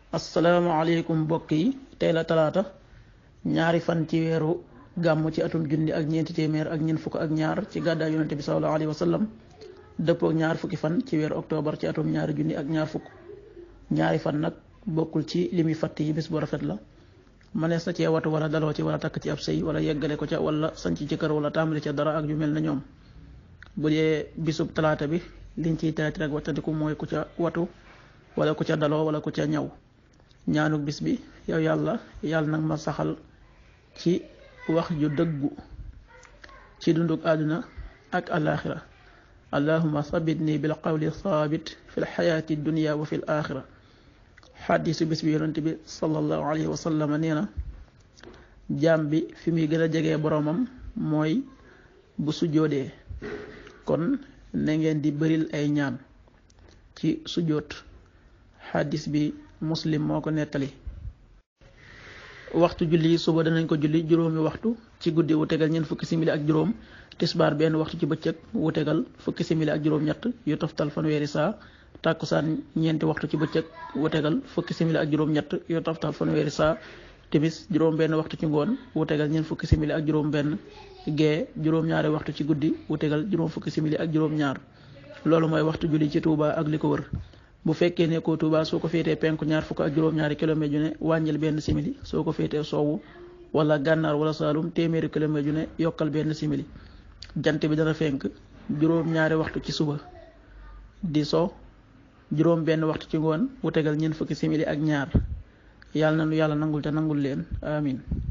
asalaamaaleykum mbokk yi tey la talaata ñaari fan ci weeru gàmm ci atum junni ak ñeenti téeméer ak ñeent fukk ak ñaar ci gàddaay yonente bi sallallahu alayhi wa sallam dëppook ñaar fukki fan ci weeru octobre ci atum ñaari junni ak ñaar fukk ñaari fan nag bokkul ci li muy fatt yi bis bu rafet la mënees na cee watu wala daloo ci wala takk ci ab sëy wala yeggale ko ca wala sanc ci kër wala tàmbali ca dara ak yu mel na ñoom bu dee bisub talaata bi liñ ciy teeti rek wattandiku mooy ku ca watu wala ku ca daloo wala ku ca ñaw ñaanuk bis bi yow yàlla yàlla nag ma saxal ci wax ju dëggu ci dunduk àdduna ak alaaxira allahuma sabit nii bil qawli saabit fi lxayaati dunia wa fi l axira xaddisu bis bi yonent bi sallallahu alayhi wa sallam nee na jaam bi fi muy gën a jegee boroomam mooy bu sujjoodee kon na ngeen di bëril ay ñaan ci sujjoot xaddis bi muslim moo ko nettali waxtu julli suba danañ ko julli juróomi waxtu ci guddi wu tegal ñeent fukki simili ak juróom tisbaar benn waxtu ci bëccëg wu tegal fukki simili ak juróom ñett yu toftal fanweeri saa tàkkusaan ñeenti waxtu ci bëccëg wu tegal fukki simili ak juróom ñett yu toftal fanweeri saa timis juróom benn waxtu ci ngoon wu tegal ñeent fukki simili ak juróom benn gee juróom ñaari waxtu ci guddi wu tegal juróom fukki simili ak juróom ñaar loolu mooy waxtu julli ci Touba ak li ko wër bu fekkee ne ko Touba soo ko féetee penku ñaar fukk ak juróom-ñaari kilomètre ju ne wàññil benn simili soo ko féetee soowu wala gànnaar wala saalum téeméeri kilomètre ju ne yokkal benn simili jant bi dana fenk juróom-ñaari waxtu ci suba di so juróom benn waxtu ci ngoon wu tegal ñeent fukki simili ak ñaar yàlla na nu yàlla nangul te nangul leen amin